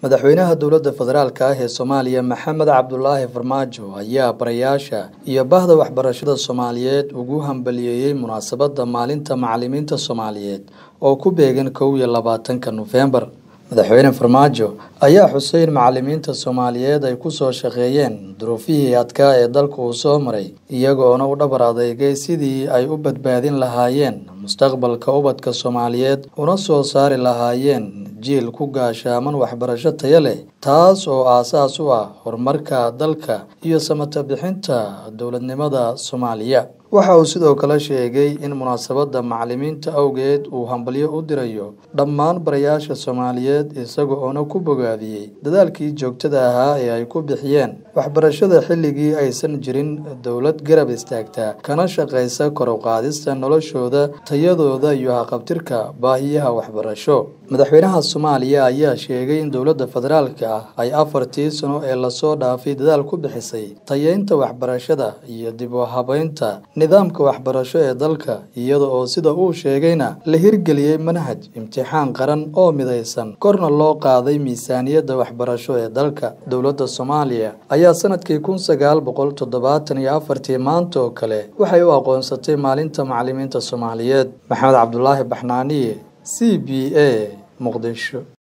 madaxweynaha dowladda federaalk ah ee soomaaliya maxamed cabdulaahi farmaajo ayaa barayaasha iyo bahda waxbarashada soomaaliyeed ugu hambaliyeeyey munaasabadda maalinta macalimiinta soomaaliyeed oo ku beegan kow iyo labaatanka nofembar madaxweyne farmaajo ayaa xusay in macalimiinta soomaaliyeed ay kusoo shaqeeyeen duruufihii adkaa ee dalka uu soo maray iyagoona u dhabar adeegay sidii ay u badbaadin lahaayeen mustaqbalka ubadka soomaaliyeed una soo saari lahaayeen jiil ku gaashaaman waxbarasho taya leh taas oo aasaas u ah horumarka dalka iyo samata bixinta dowladnimada soomaaliya waxa uu sidoo kale sheegay in munaasabadda macalimiinta awgeed uu hambalyo u dirayo dhammaan barayaasha soomaaliyeed isaga oona ku bogaadiyey dadaalkii joogtada ahaa ee ay ku bixiyeen waxbarashada xilligii aysan jirin dowlad garab istaagta kana shaqaysa kor u qaadista noloshooda tayadooda iyo haqabtirka baahiyaha waxbarasho madaxweynaha soomaaliya ayaa sheegay in dowladda federaalka ah ay afartii sano ee lasoo dhaafay dadaal ku bixisay tayeynta waxbarashada iyo dib u habeynta nidaamka waxbarasho ee dalka iyada oo sida uu sheegayna la hirgeliyey manhaj imtixaan qaran oo midaysan korna loo qaaday miisaaniyadda waxbarasho ee dalka dowladda soomaaliya ayaa sanadkii kun sagaal boqol toddobaatan iyo afartii maanta oo kale waxay u aqoonsatay maalinta macalimiinta soomaaliyeed maxamed cabdulaahi baxnaaniye c b a muqdisho